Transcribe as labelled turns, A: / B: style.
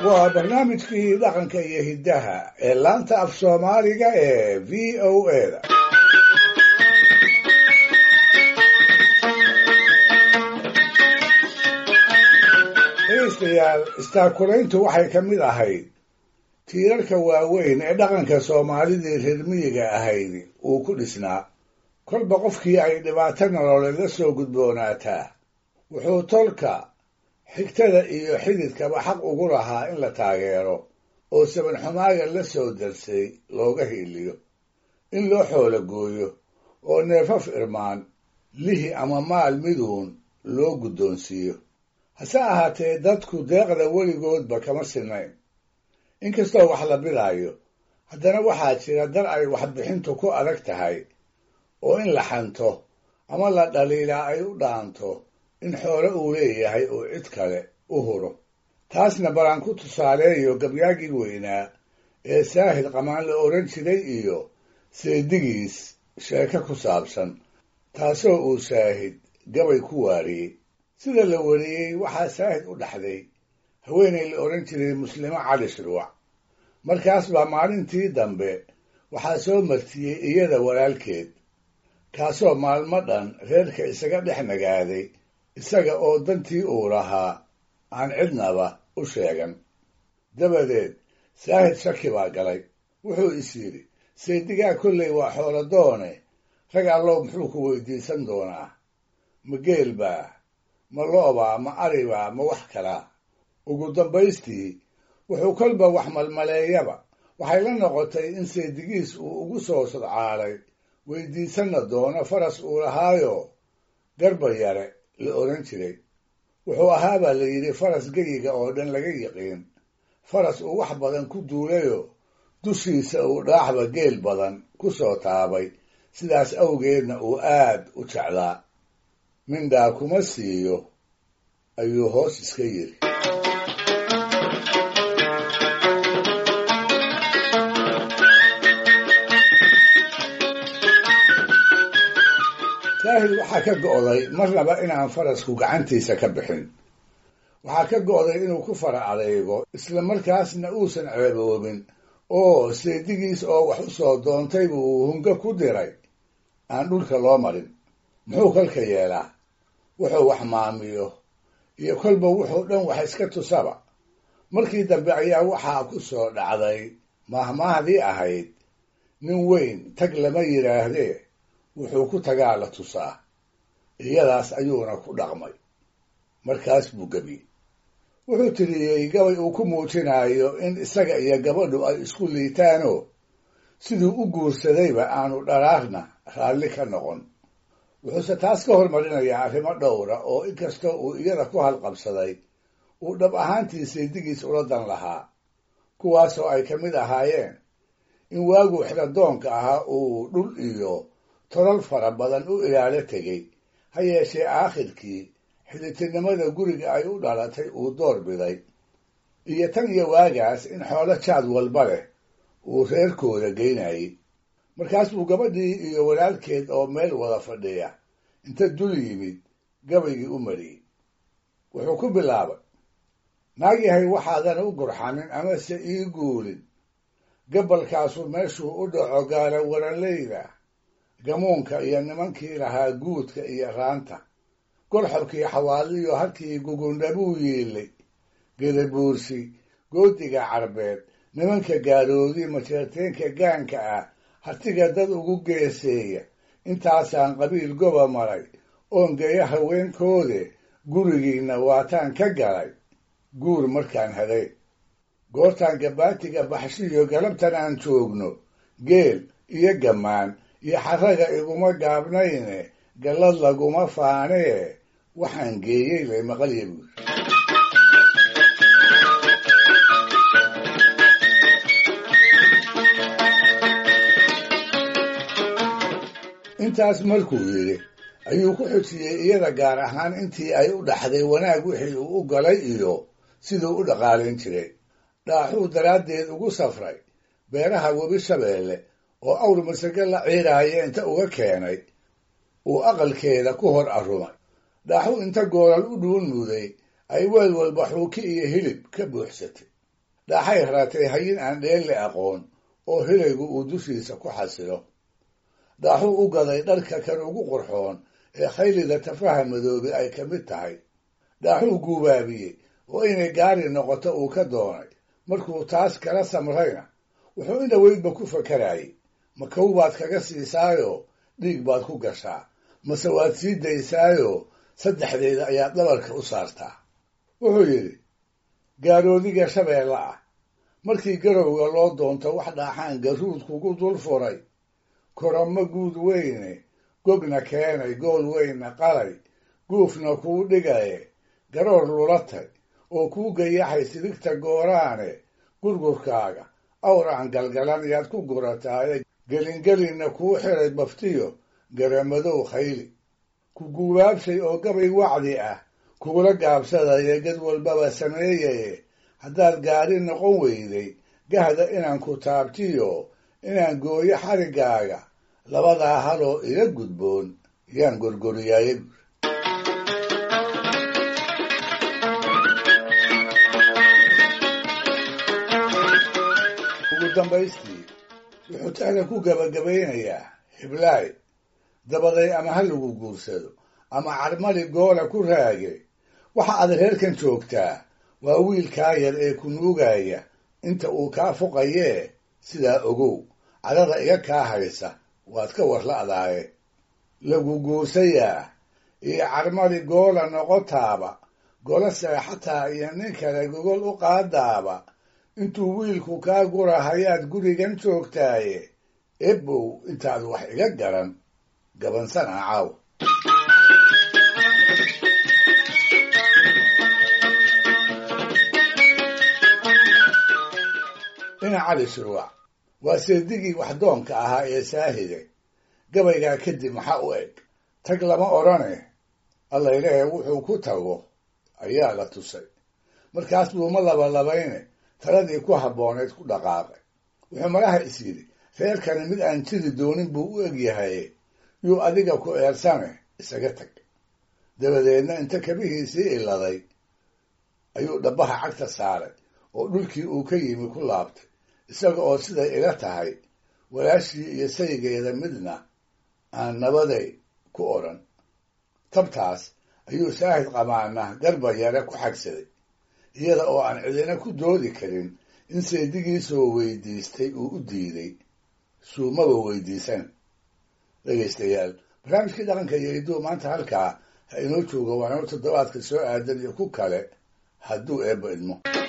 A: waa barnaamijkii dhaqanka iyo hiddaha ee laanta af soomaaliga ee v o a da dhegeystayaal istaakulayntu waxay ka mid ahayd tiirarka waaweyn ee dhaqanka soomaalidii reer miyiga ahayd uu ku dhisnaa kolba qofkii ay dhibaato nololeed la soo gudboonaataa wuxuu tolka xigtada iyo xididkaba xaq ugu lahaa in la taageero oo sabanxumaaga la soo darsay looga hiiliyo in loo xoolo gooyo oo neefaf irmaan lihi ama maal miduun loo guddoonsiiyo hase ahaatee dadku deeqda weligoodba kama sinayn inkastoo wax la bidaayo haddana waxaa jira dar ay waxbixintu ku adag tahay oo in la xanto ama la dhaliilaa ay u dhaanto in xoolo uu leeyahay oo cid kale u huro taasna balaan ku tusaaleeyo gabyaagii weynaa ee saahid qamaan la odhan jiray iyo seedigiis sheeko ku saabsan taasoo uu saahid gabay ku waariyey sida la wariyey waxaa saahid u dhaxday haweenay la odhan jiray muslimo cali shirwac markaas baa maalintii dambe waxaa soo martiyey iyada walaalkeed kaasoo maalmo dhan reerka isaga dhex nagaaday isaga oo dantii uu lahaa aan cidnaba u sheegan dabadeed saahid shaki baa galay wuxuu is yidhi seedigaa kolley waa xoolo doone rag allow muxuu ku weydiisan doonaa ma geel baa ma lo'baa ma aribaa ma wax kalaa ugu dambaystii wuxuu kolba wax malmaleeyaba waxay la noqotay in seedigiis uu ugu soo sodcaalay weydiisanna doono faras uu lahaayo garba yare la odhan jiray wuxuu ahaabaa la yidhi faras geyiga oo dhan laga yiqiin faras uu wax badan ku duulayo dushiisa uu dhaaxba geel badan ku soo taabay sidaas awgeedna uu aad u jeclaa mindhaa kuma siiyo ayuu hoos iska yidhi saahid waxaa ka go'day marnaba inaan farasku gacantiisa ka bixin waxaa ka go'day inuu ku fara adeego isla markaasna uusan ceeboobin oo seedigiis oo wax u soo doontay buu hunga ku diray aan dhulka loo marin muxuu kolka yeelaa wuxuu wax maamiyo iyo kolba wuxuu dhan wax iska tusaba markii dambe ayaa waxaa ku soo dhacday mahmaahdii ahayd nin weyn tag lama yidhaahdee wuxuu ku tagaa la tusaa iyadaas ayuuna ku dhaqmay markaas buu gebiyey wuxuu tiriyey gabay uu ku muujinayo in isaga iyo gabadhu ay isku liitaanoo siduu u guursadayba aanu dharaarna raalli ka noqon wuxuuse taas ka hormarinayaa arrimo dhowra oo inkastoo uu iyada ku halqabsaday uu dhab ahaantii seedigiis ula dan lahaa kuwaasoo ay ka mid ahaayeen in waaguu xiradoonka ahaa uu dhul iyo tolal fara badan u ilaalo tegey ha yeeshee aakhirkii xidhitirnimada guriga ay u dhalatay uu door biday iyo tan iyo waagaas in xoolo jaad walba leh uu reerkooda geynayey markaas buu gabadhii iyo walaalkeed oo meel wada fadhiya inta dul yimid gabaygii u mariyey wuxuu ku bilaabay naag yahay waxaadan u gurxanin amase ii guulin gabalkaasu meeshuu u dhaco gaala waranleyda gamuunka iyo nimankii lahaa guudka iyo raanta golxobkii xawaaliyo halkii gugundhabuu yiilay gedabuursi goodiga carbeed nimanka gaaroodi majeerteenka gaanka ah hartiga dad ugu geeseeya intaasaan qabiil goba maray oon geeya haweenkoode gurigiinna waataan ka galay guur markaan haday goortaan gabaatiga baxshiyo galabtan aan joogno geel iyo gammaan iyo xaraga iguma gaabnayne gallad laguma faanee waxaan geeyey lay maqalya buuri intaas markuu yidhi ayuu ku xujiyey iyada gaar ahaan intii ay u dhaxday wanaag wixii uu u galay iyo siduu u dhaqaalayn jiray dhaaxuu daraaddeed ugu safray beeraha webi shabeelle oo awr masage la ciiraaya inta uga keenay uu aqalkeeda ku hor arrumay dhaaxu inta goolal u dhuun muday ay weel walba xuuki iyo hilib ka buuxsatay dhaaxay raatay hayin aan dheelle aqoon oo hilaygu uu dushiisa ku xasilo dhaaxuu u gaday dharka kan ugu qurxoon ee khaylida tafaha madoobe ay ka mid tahay dhaaxuu guubaabiyey oo inay gaari noqoto uu ka doonay markuu taas kala samrayna wuxuu indhaweydba ku fakarayay ma kow baad kaga siisaayoo dhiig baad ku gashaa mase waad sii daysaayoo saddexdeeda ayaad dhabarka u saartaa wuxuu yidhi gaaroodiga shabeelle ah markii garowga loo doonto wax dhaaxaan garuud kugu dul furay koramo guud weyne gogna keenay gool weynna qalay guufna kuu dhigaye garoor lulatay oo kuu gayaxay sidigta gooraane gurgurkaaga awraan galgalan yaad ku gurataaye gelingelinna kuu xiray baftiyo garamadow khayli ku guubaabshay oo gabay wacdi ah kugula gaabsadaya gad walbaba sameeyaye haddaad gaari noqon weyday gahda inaan ku taabtiyo inaan gooyo xariggaaga labadaa haloo ila gudboon yaan gorgoriyaaye ugu dambaystii wuxuu taada ku gabagabaynayaa hiblaay dabaday ama ha lagu guursado ama carmali goola ku raage waxa aad reerkan joogtaa waa wiilkaa yar ee ku nuugaya inta uu kaa fuqayee sidaa ogow cadada iga kaa haysa waad ka warla'daaye lagu guursayaa iyo carmali goola noqotaaba gola seexataa iyo nin kale gogol u qaadaaba intuu wiilku kaa gurahayaad gurigan joogtaaye ebow intaad wax iga garan gabansan ah caaw dhinac cali shurwac waa seedigii waxdoonka ahaa ee saahide gabaygaa kadib maxaa u eg tag lama odhane allaylehe wuxuu ku tago ayaa la tusay markaas buuma labalabayne taladii ku habbooneed ku dhaqaaqay wuxuu malaha is yidhi reerkani mid aan jiri doonin buu u eg yahay yuu adiga ku eersane isaga tag dabadeedna inta kabihiisii iladay ayuu dhabbaha cagta saaray oo dhulkii uu ka yimi ku laabtay isaga oo siday ila tahay walaashii iyo saygeeda midna aan nabaday ku odhan tabtaas ayuu saahid qamaana garba yare ku xagsaday iyada oo aan cidina ku doodi karin in saydigiisoo weydiistay uu u diiday suumaba weydiisan dhegaystayaal barnaamijkii dhaqanka iyo hidduu maanta halkaa ha inoo joogo waana toddobaadka soo aadan iyo ku kale hadduu eebba idmo